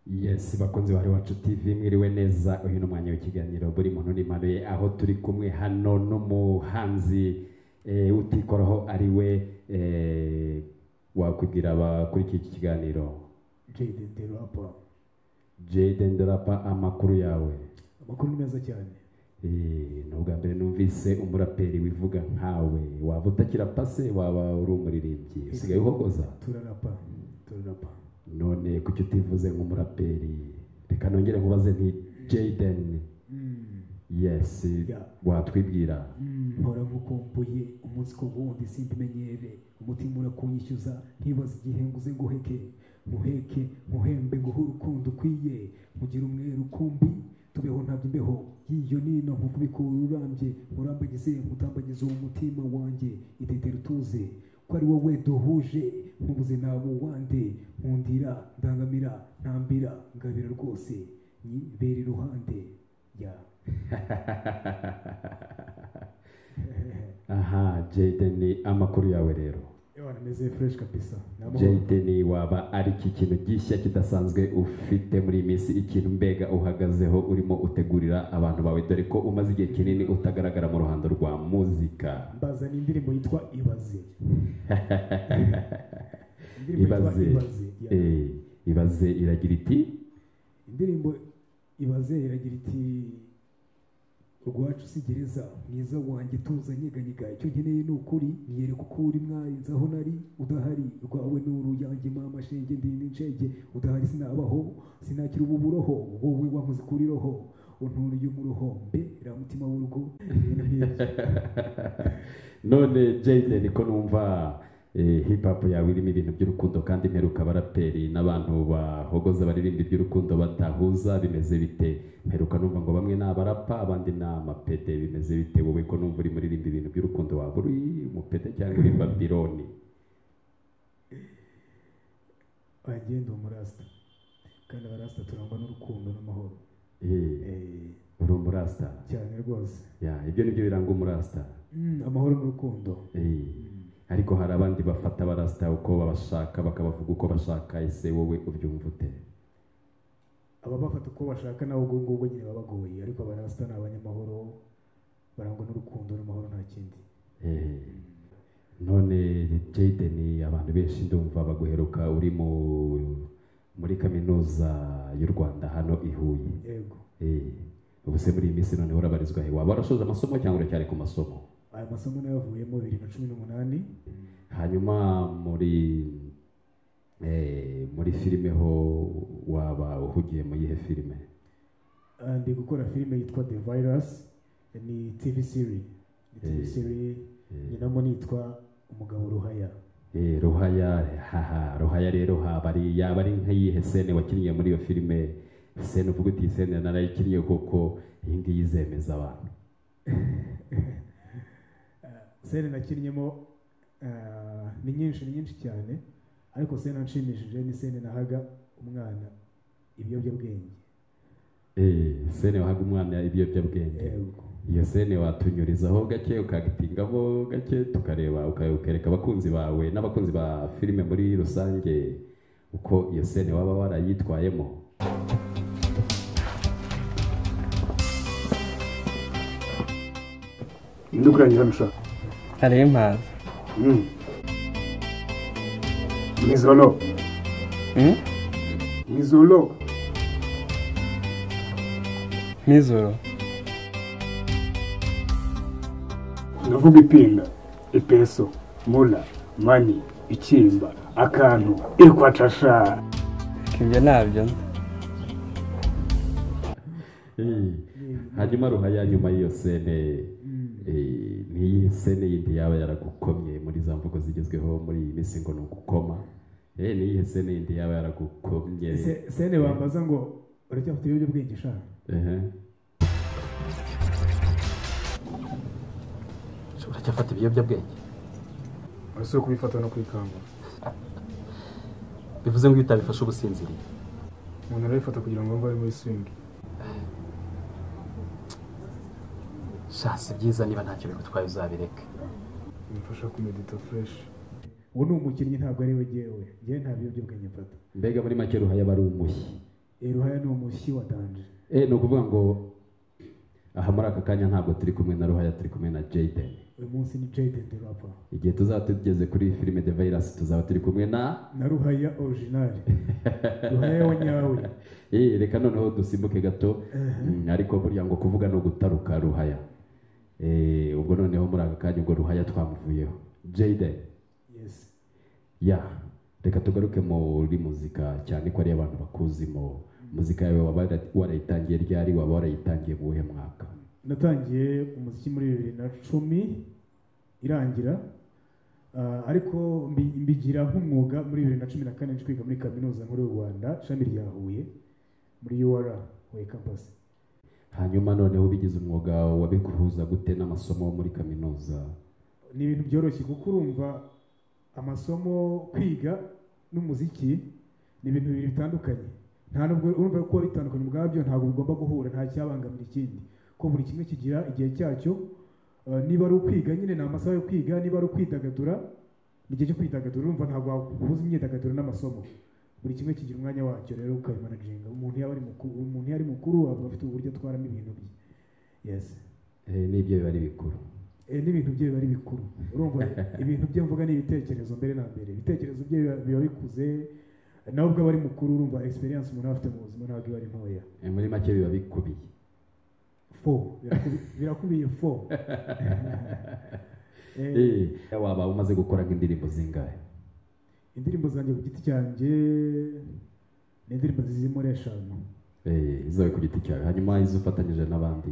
yes bakunzi bari wacu tv mwiriwe neza uyu ni umwanya w'ikiganiro buri muntu n'imano ye aho turi kumwe hano n'umuhanzi eh, utikoraho ari we eh, wakubwira abakurikiye iki kiganiro Jaden the rapper jaden dorapa amakuru yawe amakuru ni meza cyane Eh, ni ubwa mbere numvise umuraperi wivuga nkawe waba utakira pase waba uri umuririmbyi usigaye uhogoza turarapa turarapa none kuki utivuze nk'umuraperi reka nongere nkubaze nti jayden Mm, yes Yeah. watwibwira mm, mpora ngukumbuye umunsi ku wundi simbimenyere umutima urakunyishyuza ntibaze igihe nguze nguheke muheke muhembe nguhe urukundo ukwiye mugire umwe rukumbi tubeho ntabyo imbeho y'iyo nino nkukubikura urambye murambagize mutambagize uwo mutima wanjye idetera utuze ko ari wowe duhuje ntubuze nabo wande nkundira ndangamira ntambira ngabira rwose nyibera iruhande ya aha jayden amakuru yawe rero Ewana meze fresh kabisa. Namahoro. jayden waba ari iki kintu gishya kidasanzwe ufite muri iyi minsi ikintu mbega uhagazeho urimo utegurira abantu bawe dore ko umaze igihe kinini utagaragara mu ruhando rwa muzika Mbazana indirimbo yitwa Ibaze. Indirimbo yitwa ibaze ya. eh, ibaze iragira iti Indirimbo Ibaze iragira iti Urwacu si gereza mwiza wanjye tuza nyeganyega icyo nkeneye ni ukuri niyereka uko uri mwari nzi aho nari udahari rwawe ni uruyange mama shenge ndi n'incenge udahari sinabaho sinakira ubu buroho wowe wankoze kuri roho unturiye umuroho mbe ramutima w'urugo ibintu nk'ibyo none jayden ko numva eh, hip hop yawe irimo ibintu by'urukundo kandi mperuka abaraperi n'abantu bahogoza baririmba iby'urukundo batahuza bimeze bite mperuka numva ngo bamwe ni abarapa abandi ni amapede bimeze bite wowe ko numva uri muririmba ibintu by'urukundo waba uri umupede cyangwa urimba bironi agenda umurasta kandi abarasta turangwa n'urukundo n'amahoro Eh, Eh, uri umurasta cyane rwose ya ibyo nibyo biranga umurasta Mm, amahoro n'urukundo Eh, ariko hari abandi bafata abarasta uko babashaka bakabavuga uko bashaka ese wowe ubyumva ute ababafata uko bashaka nabo ubwo ngubwo nyine babagoye ariko abarasta ni abanyamahoro barangwa n'urukundo n'amahoro nta kindi Eh, none Jayden abantu benshi ndumva baguheruka uri mu muri kaminuza y'u Rwanda hano i Huye yego Eh, ubu se muri iyi minsi noneho urabarizwa he waba warasoje amasomo cyangwa uracyari ku masomo aya masomo nayo avuyemo bibiri na cumi n'umunani hanyuma muri eh, muri filime ho waba uhugiye mu yihe filime Ah, ndi gukora filime yitwa the virus ni tv series ni tv Eh. series Eh. nyinamo nitwa umugabo ruhaya Eh, ruhaya haha ruhaya rero haba ari yaba ari nk'iyihe sene wakiniye muri iyo filime sene uvuga uti iyi sene narayikiniye kuko iyi ngiyi izemeza abantu sene nakinnyemo ah, ni nyinshi ni nyinshi cyane ariko sene anshimishije ni sene nahaga umwana ibiyobyabwenge Eh, sene wahaga umwana ibiyobyabwenge yego iyo sene watunyurizaho gake ukagitingamo gake tukareba uka- ukereka abakunzi bawe n'abakunzi ba filime muri rusange uko iyo sene waba warayitwayemo ndukurangira mushaka hariho impaza mwizolo Mm? mwizolo nijoro ndavuga ipinda ipeso mula mani ikimba akantu ikwatasha ibyo ntabyo nzi Eh, hanyuma ruhaya nyuma y'iyo sene eh, n'iyi sene yindi yaba yaragukomye muri za mvugo zigezweho muri iyi minsi ngo ni ugukoma Eh, n'iyihe sene yindi yaba yaragukomye Se- sene wambaza ngo uracyafite ibiyobyabwenge sha Ehe. uracyafata ibiyobyabwenge urasubire kubifata no kwikangura bivuze ngo iyo utabifashe uba usinziriye umuntu arabifata kugira ngo mbe ari muri swingi sha si byiza niba ntacyo bigutwaye uzabireka bimfasha kumedita fureshi uwo ni umukinnyi ntabwo ari we jyewe jyewe nta biyobyabwenge mfata mbega muri make ruhaya aba ari umushyi eruhaya ni umushyi wa danje Eh, ni ukuvuga ngo aha muri aka kanya ntabwo turi kumwe na ruhaya turi kumwe na jayden uyu munsi ni jayden de rapa igihe tuzaba tugeze kuri filime de virus tuzaba turi kumwe na na ruhaya orijinali ruhaya wa nyawe Eh, reka noneho dusimbuke gato Mm, ariko burya ngo kuvuga no gutaruka ruhaya Eh, ubwo noneho muri aka kanya ubwo ruhaya twamuvuyeho jayden yesi ya reka tugaruke muri muzika cyane ko ari abantu bakuzimo muzika yawe waba wara- warayitangiye ryari waba warayitangiye mu wuhe mwaka natangiye umuziki muri bibiri na cumi irangira Ah, ariko mbi- mbigira nk'umwuga muri bibiri na cumi na kane ncikwiga muri kaminuza nkuru y'u rwanda ishami rya huye muri ur huye campus hanyuma noneho ubigize umwuga wabikuhuza gute n'amasomo muri kaminuza ni ibintu byoroshye kuko urumva amasomo kwiga n'umuziki ni ibintu bibiri bitandukanye nta nubwo urumva ko bitandukanye ubwabyo ntabwo bigomba guhura nta cyabangamira ikindi ko buri kimwe kigira igihe cyacyo Eh, niba ari ukwiga nyine ni amasaha yo kwiga niba ari ukwidagadura ni igihe cyo kwidagadura urumva ntabwo wahuza imyidagaduro n'amasomo buri kimwe kigira umwanya wacyo rero ukabimanajinga umuntu yaba ari mukuru umuntu iyo ari mukuru aba afite uburyo atwaramo ibintu bye yes Eh, n'ibyo biba ari bikuru Eh, n'ibintu bye biba ari bikuru urumva ibintu bye mvuga ni ibitekerezo mbere na mbere ibitekerezo bye biba- biba bikuze nawe ubwo aba ari mukuru urumva experience umuntu aba afite mu buzima ntabwo iba ari ntoya Eh, muri make biba bikubiye fo birakubi- birakubiye fo Eh, Eh, waba umaze gukora nk'indirimbo zingahe indirimbo zanjye ku giti cyanjye ni indirimbo ziri muri eshanu Eh, izawe ku giti cyawe hanyuma izo ufatanyije n'abandi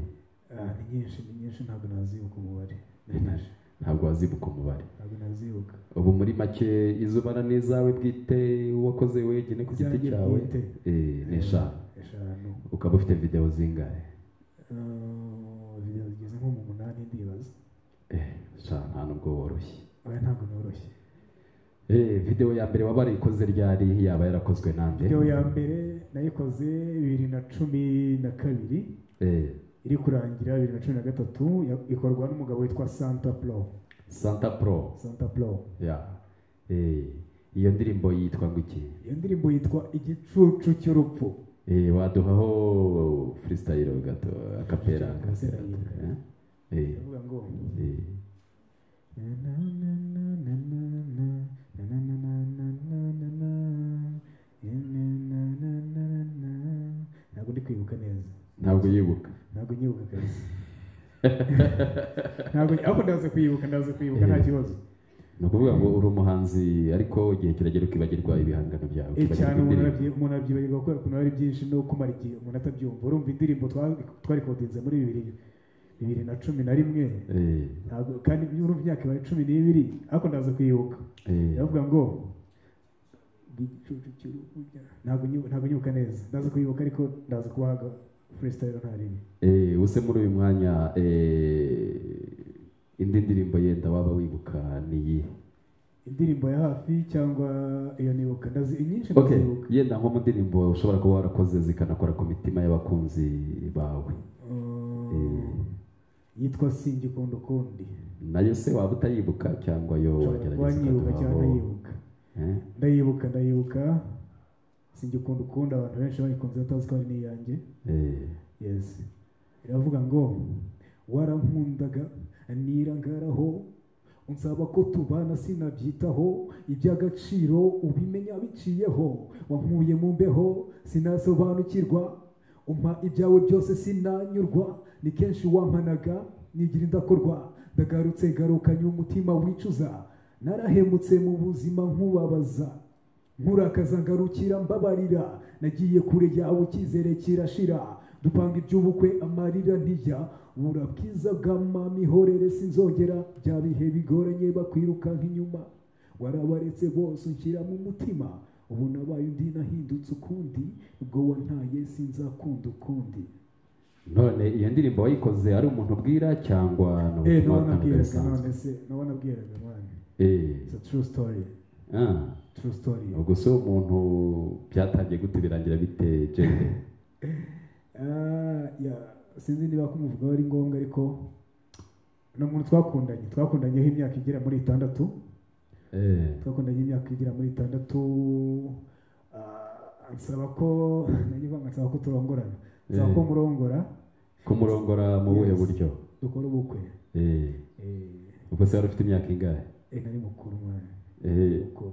Ah, ni nyinshi ni nyinshi ntabwo nazibuka umubare ni nyinshi ntabwo wazibuka umubare ntabwo nazibuka ubu muri make izo ubara n'izawe bwite wakoze wenyine ku giti Izanjye cyawe bwite. Eh, ni eshanu eshanu ukaba ufite videwo zingahe Ah, zigeze nko mu munani ndibaza Eh, sha nta nubwo woroshye oya ntabwo noroshye Eh, video ya mbere waba warayikoze ryari yaba yarakozwe nande video ya mbere nayikoze bibiri na cumi na kabiri Eh, iri kurangira bibiri na cumi na gatatu ya- ikorwa n'umugabo witwa santa plo santa pro santa plo ya Eh, iyo ndirimbo yitwa ngo iki iyo ndirimbo yitwa igicucu cy'urupfu Eh, waduhaho freestyle gato akapera akapera gato, eh? Eh, iravuga ngo eh. ntabwo ndi kwibuka neza ntabwo yibuka ntabwo nyibuka kabisa ntabwo ariko ndaza kuyibuka ndaza kuyibuka nta kibazo ni ukuvuga ngo uri umuhanzi ariko igihe kiragera ukibagirwa ibihangano byawe Eh, ukibagirwa cyane umuntu indirimbo. arabyi- umuntu arabyibagirwa kubera ukuntu ari byinshi no kumara igihe umuntu atabyumva urumva indirimbo twa- twarikodinze muri bibiri bibiri na cumi na rimwe Eh, ntabwo kandi urumva imyaka ibaye cumi n'ibiri ariko ndaza kuyibuka eh. iravuga ngo igicucu cy'uruhuja. ntabwo nyibu- ntabwo nyibuka neza ndaza kuyibuka ariko ndaza kubahaga freestyle nta ribi Eh, use muri uyu mwanya eh, indi ndirimbo yenda waba wibuka ni iyi indirimbo ya hafi cyangwa iyo nibuka ndazi inyinshi okay. ndazibuka yenda nko mu ndirimbo ushobora kuba warakoze zikanakora ku mitima y'abakunzi bawe Eh, yitwa singikunda ukundi nayo se waba utayibuka cyangwa yo ushobora kuba wagerageza nyibuka cyangwa ukaduhaho nyibuka Eh, ndayibuka ndayibuka singikunda ukundi abantu benshi bayikunze batazi ko ari n'iyanjye eh, yes iravuga ngo warankundaga nirangaraho unsaba ko tubana sinabyitaho iby'agaciro ubimenya biciyeho wankuye mu mbeho sinasobanukirwa umpa ibyawe byose sinanyurwa ni kenshi wampanaga nigira indakorwa ndagarutse garukanye umutima wicuza narahemutse mu buzima nkubabaza nkurakaza ngarukira mbabarira nagiye kure yawe icyizere kirashira dupanga iby'ubukwe amarira ntijya bura bwiza bw'amamihorere sinzongera bya bihe bigoranye bakwirukanka inyuma warabaretse bose unshyira mu mutima ubu nabaye undi nahindutse ukundi ubwo wantaye sinzakunda ukundi none iyo ndirimbo wayikoze ari umuntu ubwira cyangwa ni eh ubutumwa bw'abantu nabonabwiraga bisanzwe none se nabonabwiraga mwana Eh, it's a true story ah, true story ubwo se uwo muntu byatangiye gute birangira bite jende Ah, ya sinzi niba kumuvugaho ari ngombwa ariko ni umuntu twakundanye twakundanyeho imyaka igera muri itandatu Eh, twakundanye imyaka igera muri itandatu Ah, ansaba ko nari banga ansaba ko turongorana ansaba Eh. ko murongora kumurongora mu buhe Yes. buryo dukora ubukwe Eh, Eh, ubwo se wari ufite imyaka ingahe eh, nari mukuru mwana Eh, mukuru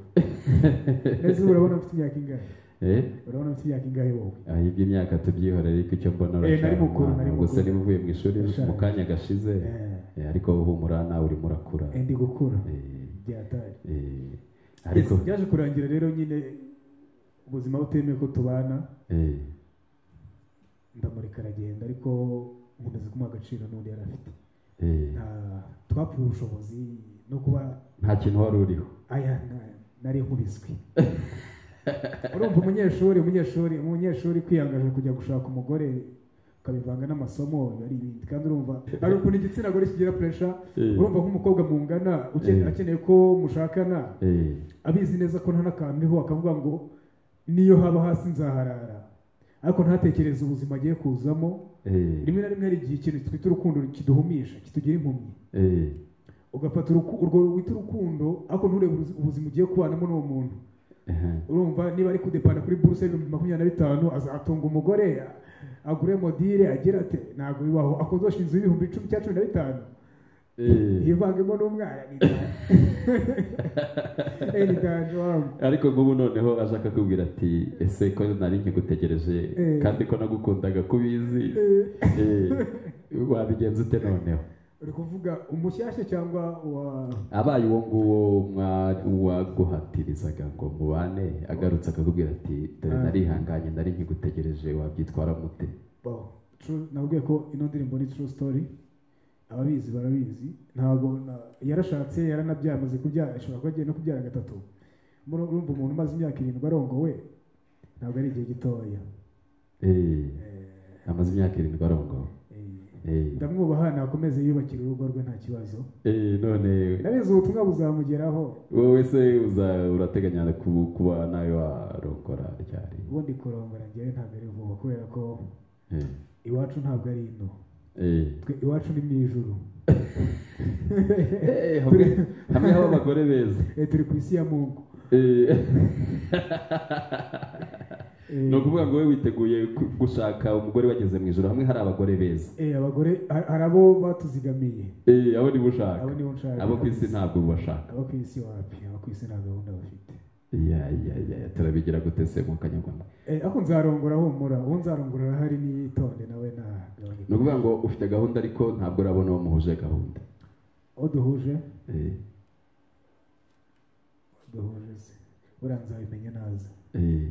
ese ubu urabona mfite imyaka ingahe eh, urabona mfite imyaka ingahe wowe ah, iby'imyaka tubyihorera ariko icyo mbona Eh, nari uracyari mukuru, nari umwana. ubwo se mukuru. niba uvuye mu ishuri Ndashaje. mu kanya gashize Eh, ariko humura nawe urimo urakura Eh, ndi gukura Eh, byatari eh, ariko Yes, byaje kurangira rero nyine ubuzima butemewe ko tubana eh, ndamureka aragenda ariko umuntu azi kumuha agaciro n'undi yari afite eh, Nta- twapfuye ubushobozi no kuba nta kintu wari uriho aya na- nari nkubiswe urumva umunyeshuri umunyeshuri umunyeshuri kwiyangaje kujya gushaka umugore ukabivanga n'amasomo biba ari ibindi kandi urumva hari ukuntu igitsina gore kigira puresha Eh, urumva nk'umukobwa mungana uke- Eh. akeneye ko mushakana eh, abizi neza ko nta n'akantu uriho akavuga ngo niyo haba hasi nzaharara ariko ntatekereze ubuzima agiye kuzamo eh, rimwe na rimwe hari igihe ikintu twita urukundo kiduhumisha kitugira impumyi eh, ugafata uruku- urwo wita urukundo ariko nturebe ubuzi- ubuzima ugiye kubanamo n'uwo muntu aha, urumva niba ari kudepana kuri buruse y'ibihumbi makumyabiri na bitanu azatunga umugore agure modire agira ati ntabwo bibaho akozosha inzu y'ibihumbi icumi cya cumi na bitanu eh. yivangemo n'umwana ni danje. Eh, ni danje wangu ariko nk'ubu noneho aje akakubwira ati ese ko nari nkigutegereje Eh. kandi ko nagukundaga kubizi Eh, Eh, wabigenza ute noneho uri kuvuga umushyashya cyangwa uwa abaye uwo nguwo mwa- waguhatirizaga ngo mubane agarutse akakubwira ati dore Ah. narihanganye nari nkigutegereje wabyitwara mute Wow. True- nabwiye ko ino ndirimbo ni true story ababizi barabizi ntabwo na- yarashatse yaranabyara amaze kubyara ashobora kuba agiye no kubyara gatatu Muri- urumva umuntu umaze imyaka irindwi arongowe ntabwo ari igihe gitoya Eh, Eh, amaze imyaka irindwi arongowe eh, Eh, ndamwubaha nakomeze yiyubakire urugo rwe nta kibazo eh, none ndabizi ubutumwa buzamugeraho wowe se uza- urateganya ku- kuba nawe warongora ryari ubundi kurongora njyewe ntabwo ari vuba kubera ko Eh, iwacu ntabwo ari ino eh. twe iwacu ni mu ijuru Eh, hamwe hamwe haba abagore beza Eh, turi ku isi ya mungu Eh, Eh, ni ukuvuga ngo we witeguye ku- gushaka umugore wageze mu ijoro hamwe hari abagore beza eh, abagore ha- hari abo batuzigamiye Eh, abo nibo ushaka abo nibo nshaka abo ku isi ntabwo ubashaka abo ku isi wapi abo ku isi nta gahunda bafite ya ya ya turabigira gute se mu kanyarwanda Eh, ako nzarongora humura uwo nzarongora arahari nitonde nawe ni nagabanya ukuvuga ngo ufite gahunda ariko ntabwo urabona uwo muhuje gahunda uwo duhuje Eh, duhuje se buriya nzabimenya naza eh.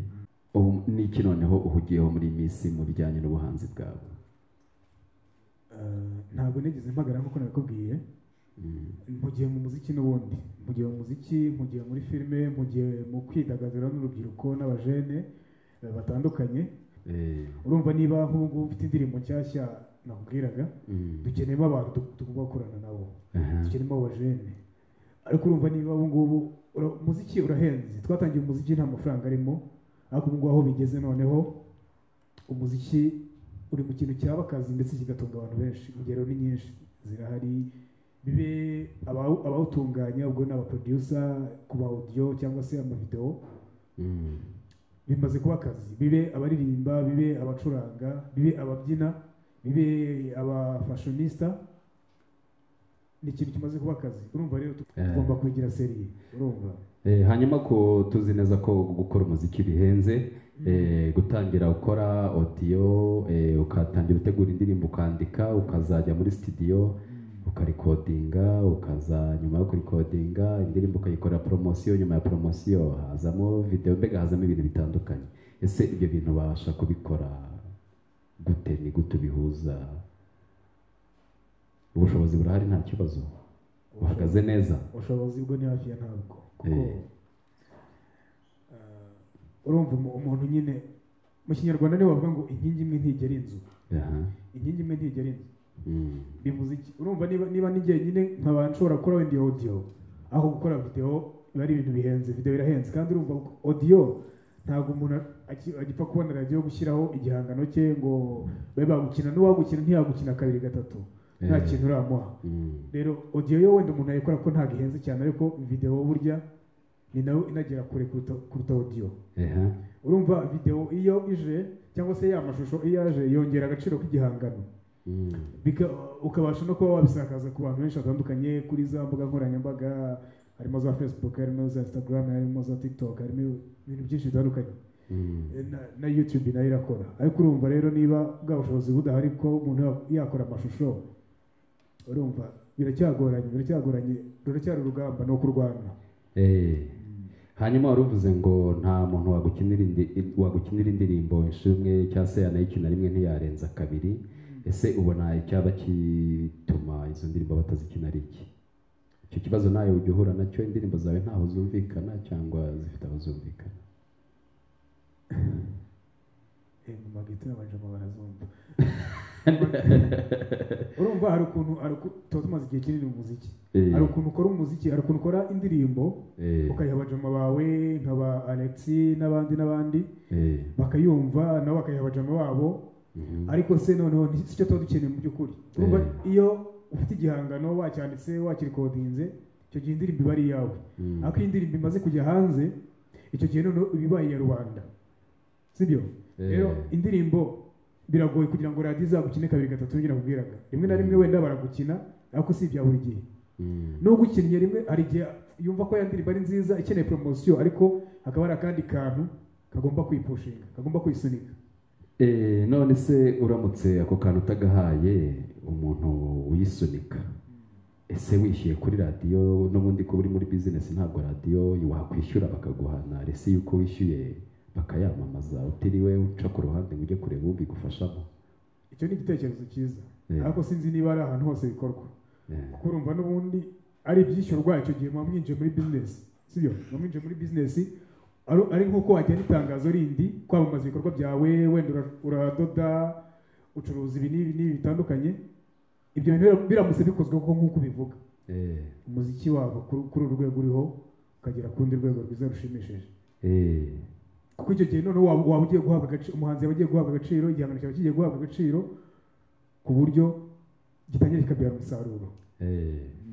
Ubu ni iki noneho uhugiyeho muri iyi minsi mu bijyanye n'ubuhanzi bwawe Eh, ntabwo nigeze mpagara nk'uko nabikubwiye Mm, mpugiye mu muziki n'ubundi mpugiye mu muziki mpugiye muri filime mpugiye mu kwidagadura n'urubyiruko n'abajene eh, batandukanye eh, urumva niba nk'ubu ngubu ufite indirimbo nshyashya nakubwiraga mm, dukeneyemo abantu du- tugomba gukorana nabo aha, dukeneyemo abajene ariko urumva niba ubu ngubu ura- umuziki urahenze twatangiye umuziki nta mafaranga arimo ariko ubu ngubu aho bigeze noneho umuziki uri mu kintu cyaba akazi ndetse kigatunga abantu benshi ingero ni nyinshi zirahari bibe abawu- abawutunganya ubwo ni abaprodusa ku ba audio cyangwa se amavideo mm, bimaze kuba akazi bibe abaririmba bibe abacuranga bibe ababyina bibe abafashionista ni ikintu kimaze kuba akazi urumva rero tu- Eh. tugomba kwegera seriye urumva Eh, hanyuma ko tuzi neza ko gukora umuziki bihenze eh, gutangira gukora odiyo ukatangira utegura indirimbo ukandika ukazajya muri sitidiyo ukarikodinga ukaza nyuma yo kurikodinga indirimbo ukayikorera poromosiyo nyuma ya poromosiyo hazamo videwo mbega hazamo ibintu bitandukanye ese ibyo bintu ubasha kubikora gute ni gute ubihuza ubushobozi burahari nta kibazo buhagaze neza ubushobozi bwo ni hafi ya ntabwo kuko Eh. eh, urumva umu- umuntu nyine mu kinyarwanda niwe bavuga ngo inkingi imwe ntigera inzu aha inkingi imwe ntigera inzu mm. bivuze iki urumva niba niba ni nyine nkaba nshobora gukora wenda audio aho gukora video biba ari ibintu bihenze video birahenze kandi urumva audio ntabwo umuntu aki- agipfa kubona radiyo gushyiraho igihangano cye ngo babe bagukina n'uwagukina ntiyagukina kabiri gatatu nta Eh. kintu uramuha Mm. rero audio yo wenda umuntu yayikora ko ntabwo ihenze cyane ariko video burya ni nayo inagera kure kuruta kuruta audio eha urumva videwo iyo ije cyangwa se ya mashusho iyo aje yongera agaciro k'igihangano Mm. Bika- ukabasha no kuba wabisakaza ku bantu benshi batandukanye kuri za mbuga nkoranyambaga harimo za facebook harimo za instagram harimo za tiktok harimo ibintu byinshi bitandukanye Mm. Eh, na, na youtube nayo irakora ariko urumva rero niba bwa bushobozi budahari ko umuntu ya- yakora amashusho urumva biracyagoranye biracyagoranye ruracyari urugamba ni ukurwana Eh. hanyuma wari uvuze ngo nta muntu wagukinira indi- i- wagukinira indirimbo inshuro imwe cyangwa se yanayikina rimwe ntiyarenza kabiri ese ubona icyaba kituma izo ndirimbo batazikina ari iki icyo kibazo nawe ujya uhura nacyo indirimbo zawe ntaho zumvikana cyangwa zifite aho zumvikana Eh, mu magito y'abajama barazumva urumva hari ukuntu hari uku- tuba tumaze igihe kinini mu muziki Eh, hari ukuntu ukora umuziki hari ukuntu ukora indirimbo eh, ukayiha abajama bawe nk'aba alexi n'abandi n'abandi eh, bakayumva nabo bakayiha abajama babo mhm, ariko se noneho ni cyo tuba dukeneye mu by'ukuri urumva Eh. iyo ufite igihangano wacyanditse wakirikodinze icyo gihe indirimbo iba ari iyawe mm, ariko iyo indirimbo imaze kujya hanze icyo gihe noneho iba ibaye iya rubanda sibyo eh, rero indirimbo biragoye kugira ngo radiyo izagukine kabiri gatatu nibyo nakubwiraga rimwe na rimwe wenda baragukina ariko si ibya buri gihe mm, nubwo ukinnye rimwe hari igihe yumva ko ya ndirimbo ari nziza ikeneye poromosiyo ariko hakaba hari akandi kantu kagomba kuyipushinga kagomba kuyisunika eh, none se uramutse ako kantu utagahaye umuntu uyisunika ese wishyuye kuri radiyo n'ubundi kuba uri muri bizinesi ntabwo radiyo wakwishyura bakaguhana rese yuko wishyuye bakayamamaza utiriwe uca ku ruhande ngo ujye kureba ubigufashamo icyo ni igitekerezo cyiza Eh, ariko sinzi niba ari ahantu hose bikorwa eh, kuko urumva n'ubundi ari ibyishyurwa icyo gihe muba mwinjiye muri bizinesi sibyo muba mwinjiye muri bizinesi ari- ari nk'uko wajyana itangazo rindi kwamamaza ibikorwa byawe wenda ura- uradoda ucuruza ibi n'ibi n'ibi bitandukanye ibyo bintu bira- biramutse bikozwe kuko nk'uko ubivuga eh, umuziki wabo kuri- kuri uru rwego uriho ukagera ku rundi rwego rwiza rushimishije eh, kuko icyo gihe noneho waba waba ugiye guhabwa agaciro umuhanzi yaba agiye guhabwa agaciro igihangano cyawe kigiye guhabwa agaciro ku buryo gitangira kikabyara umusaruro eh.